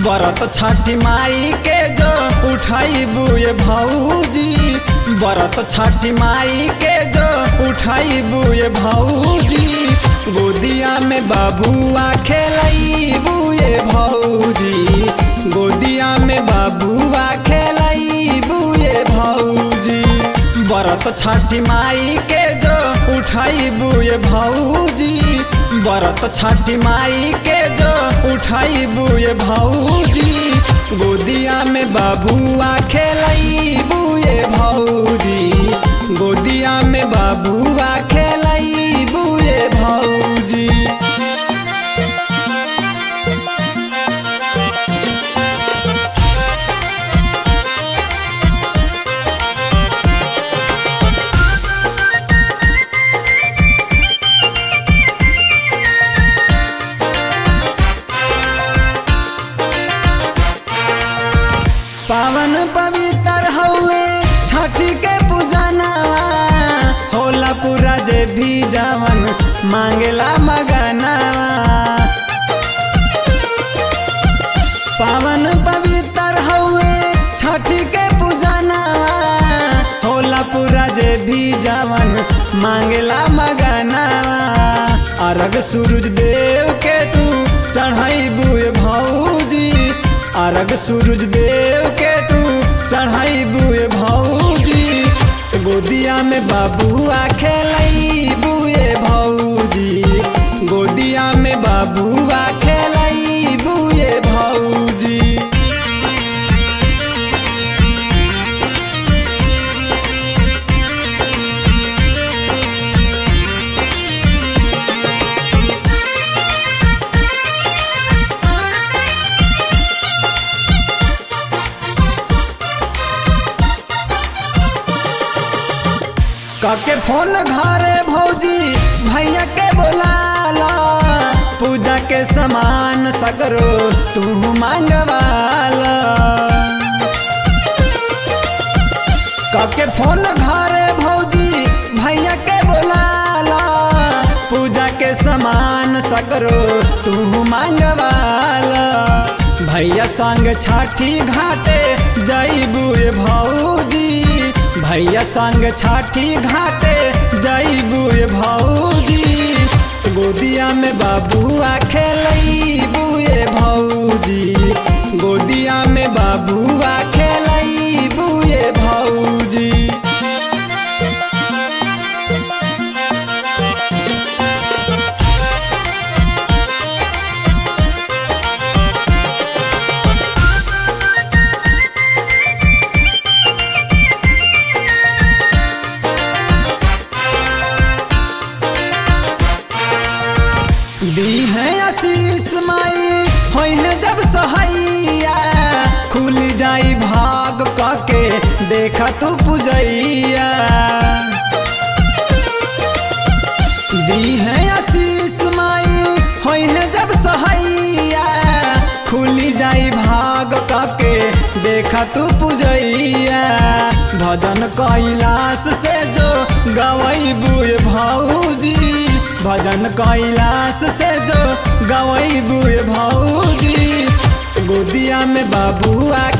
बरत छठी माई के जो उठाई बुए भौजी बरत छठी माई के जो उठाई बुए भौजी गोदिया में बाबुआ खेलई बुए भौजी गोदिया में बाबुआ खेलई बुए भौजी बरत छठी माई के जो उठाई बुए भौजी बरत छठी माई के जो उठाई बुए भौजी गोदिया में बाबुआ खेलई बुए भौजी गोदिया में बाबुआ खेलई बुए भौजी पावन पवित्र हउए छठी के पूजनवा होला पूरा जे भी जवन मांगेला मगनवा पावन पवित्र हउए छठी के पूजनवा होला पूरा जे भी जवन मांगेला मगनवा अरग सूरज देव के तू चढ़ाई बुए भौजी अरग सूरज देव के तू चढ़ाई बुए भौजी गोदिया में बाबुआ खेलई बुए भौजी गोदिया में बाबुआ खेलई बुए भौजी काके फोन घरे भौजी भैया के बोलाला पूजा के सामान सगरो तू मांगवाला काके फोन घरे भौजी भैया के बोलाला पूजा के सामान सगरो तू मांगवाला भैया संग छठी घाटे जईबुए भौजी भैया संग छठी घाटे जईबुए भौजी गोदिया में बाबुआ खेलई बुए भौजी गोदिया में बाबुआ खेलई बुए भौजी दी है आशीष माई होई है जब सहैया खुल जाई भाग कके देखा तू पुजैया दी है आशीष माई होई है जब सहैया खुली जाई भाग कके देखा तू पुजैया भजन कैलाश से जो गवई बुए भौजी भजन कैलाश से जो गवई बुए भौजी गोदिया में बाबुआ